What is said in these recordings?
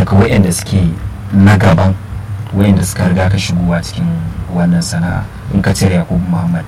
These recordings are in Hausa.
daga wayanda suke na gaban wayanda suka riga ka shigowa cikin wannan sana'a in ka cire yakubu muhammad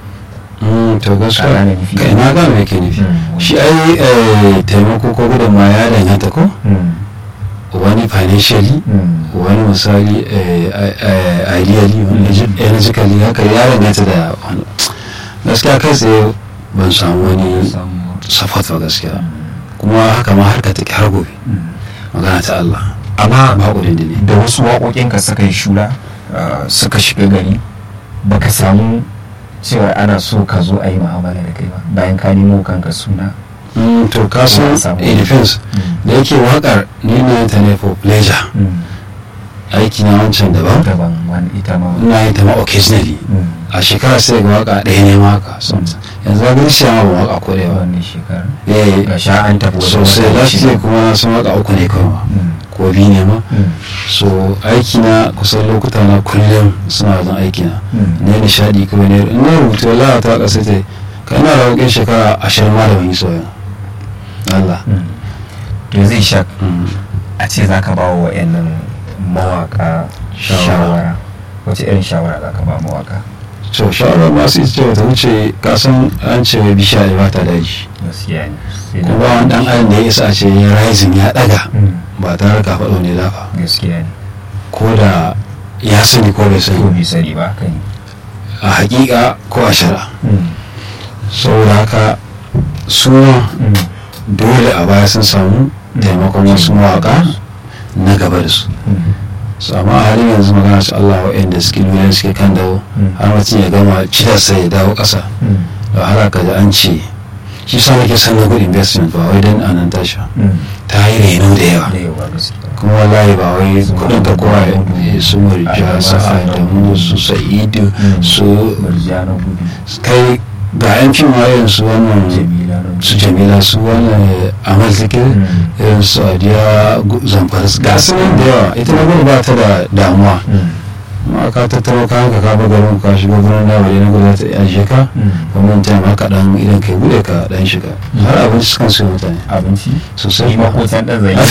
to gaskiya Ka gane nufi. kai na gane me ke nufi Mm. shi ai eh, taimako ko gudunma ya danganta ko Mm, wani financially mm, wani misali eh, eh, ideally wani Mm. energetically haka ya danganta da wani gaskiya kai tsaye ban samu wani samu- support ba gaskiya Mm, kuma haka ma harka take har gobe mm. magana ta Allah amma ba kudin da ne da wasu waƙoƙinka suka yi shura uh, suka shiga gari baka samu cewa ana so ka zo a yi mu'amala da kai ba bayan ka nemo kanka suna Mm, to ka san Ba samu. it depends da yake wakar ni na yin ta ne for pleasure Mm. aiki na wancan daban daban wani ita ma ina yin ta ma occasionally Mm. a shekara sai ga waka ɗaya ne ma haka sometimes yanzu ga ganin ma ba waka ko da yawa wannan shekara eh ga sha an tafi wajen sosai wata last shida. year kuma na san waka uku ne kawai ma Mm. ko biyu ne ma Mm. so aiki na kusan lokuta na kullum suna wajen aiki na Mm. ne nishadi kawai ne in na rubuta wallahi ta kasa ta kai na da wakin shekara ashirin ma da ban yi soyayya Allah Mm. to zai sha Mm. a ce za ka ba wa wa'annan mawaka Shawara. shawara wace irin shawara za ka ba mawaka to shawarar masu ita ce wata wuce kasan an ce wai bishiya ne ba ta daji gaskiya ne Sai kuma da- wani dan adam da ya isa a ce ya rising ya daga Mm. ba tare da faɗo ne dafa gaskiya ne ko da ya sani ko bai ko sani bai sani ba kai a hakika ko a shara saboda haka su ma dole a baya sun samu taimakon wasu mawaka na gaba da su su amma a halin yanzu magana su Allah waɗanda suke nuna suke kan dawo har mutum ya gama cidarsa ya dawo ƙasa da har ka da an ce shi sa nake son na good investment ba wai don a nan tasha ta yi reno da yawa da yawa gaskiya kuma wallahi ba wai Su kudin ka kowa ya Mahmudu, su murja Adama, su adamu su sa'idu su murjana gudu kai ga yan fim ma irin su wannan jamila na su jamila su wannan amal zikir Mm. irin su adiya gu- zamfara su- ga su nan da yawa ita na gudu ba ta da damuwa ma ka tattaro kayan ka ka garin ka shiga gurin da wale na gudu ta ajiye ka kuma ta ma ka dan idan kai bude ka dan shiga Mm. har abinci sukan su mutane abinci sosai shi makotan ɗan zai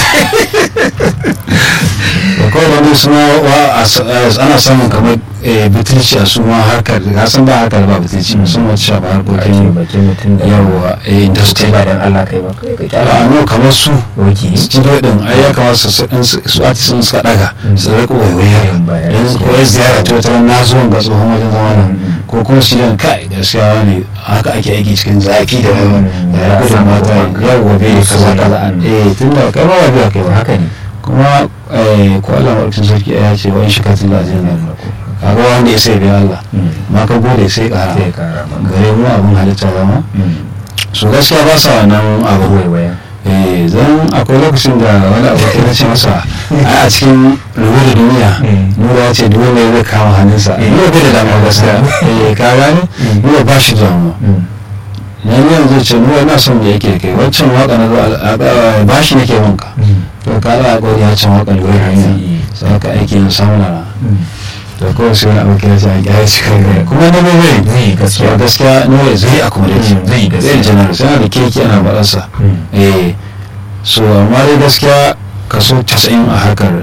da kawai wani suna wa a s- a- ana samun kamar eh, butulci a suma harkar ga san ba harkar ba butulci Mm. musamman ta shafa ake harkokin bakin mutum da yawa eh, industry ba dan Allah kai ba kai ka kyara a no kamar su oke studio din ai ya kamata su su su artist sun suka daga Mm. su rika waiwaya Yin bayani. yanzu ko ya ziyara ta wata na zo ga tsohon wajen zama nan Mm. ko kuma shi dan kai gaskiya ne haka ake aiki cikin zafi da yawa Mm. da ya Ya gudun samu mata kuma ya gobe ya kaza so kaza ne. eh tun da kai ba wa biya kai ba haka ne kuma eh, ko Allah maɗaukin sarki ya ce wa in shi katin da ajiyar nan kaga wanda ya sai biya Allah Mm. ma ka gode sai ƙara sai kara maka gare mu abin halitta zama Mm. so gaskiya ba sa wannan abu waiwaya eh zan akwai lokacin da wani abokin na ce masa ai a cikin rubu da duniya Mm. nura ya ce duk wanda ya zai kama hannunsa Mm. nura bai da damuwa gaskiya eh ka gane Mm. nura ba shi da damuwa Mm. na yi yanzu ce nura ina son da yake kai waccan waka na zo a ba shi nake wanka Mm. to ka ala ƙwari ya can waka lura da hanya Mm. sai ka aiki yin samun rana Mm. da kawai sai wani abokin ya ce a gyara shi kai gaya kuma na bai bai Zai yi gaskiya. So, gaskiya nura zai accommodate Mm, zai yi gaskiya. zai janar sai yana da keke ana baɗansa Mm. eh so amma dai gaskiya kaso 90 a harkar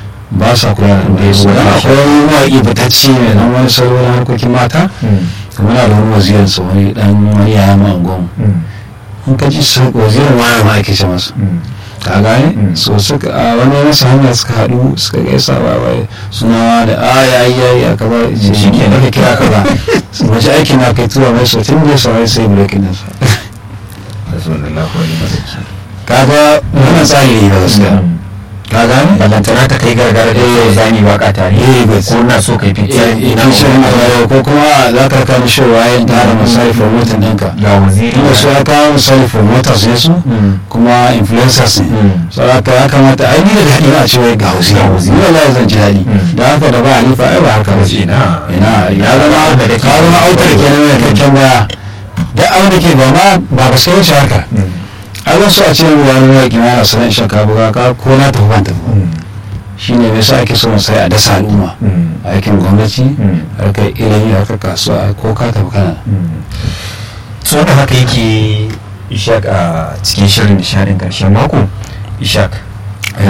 ba sa kula da Bai su kula dan da akwai wani mawaƙi batacci mai dan wani salo na harkokin mata Mm. muna da wani wazirin sa wani dan wani yaya ma angon Mm. in ka ji su wazirin wani ma ake ce masa Mm. ka gane Mm. so suka a wani masa hanya suka haɗu suka gaisa ba wai suna da a ya yi ya yi a kaba ce shi ke daga kira ka ba mace aiki na kai tura mai so tun da ya saurari sai breaking din sa Rasulullah wani mazaki. kaga wannan tsari ne ba gaskiya Mm. ka gane ballantana ta kai gargara da yau zani waka tare Eh, but- ko na so kai fitar ina ko kuma za ka kama shi wayan tara misali promoting ɗinka ga waziri inda su ya kawo misali promoters ne su Mm. kuma influencers ne Mm. so haka ya kamata ai ni daga haɗin a ce wai ga hausi Ga hausi. ni wallahi zan ji daɗi Mm. da haka da ba halifa ai ba haka ba ce Ina. ina ya zama Da ka kake- zama autar kenan mai kakken baya da abin da ke ba ma ba ba sai wuce haka Mm. ai zan so a ce wani mawaƙi ma yana sanar shaka buga ka ko na tafi ban tafi Mm. shine me yasa ake so mu sai a dasa al'umma Mm. aikin gwamnati Mm. harkar ilimi harkar kasuwa ko ka tafi kana so da haka yake ishak a cikin shirin nishadin karshen mako ishak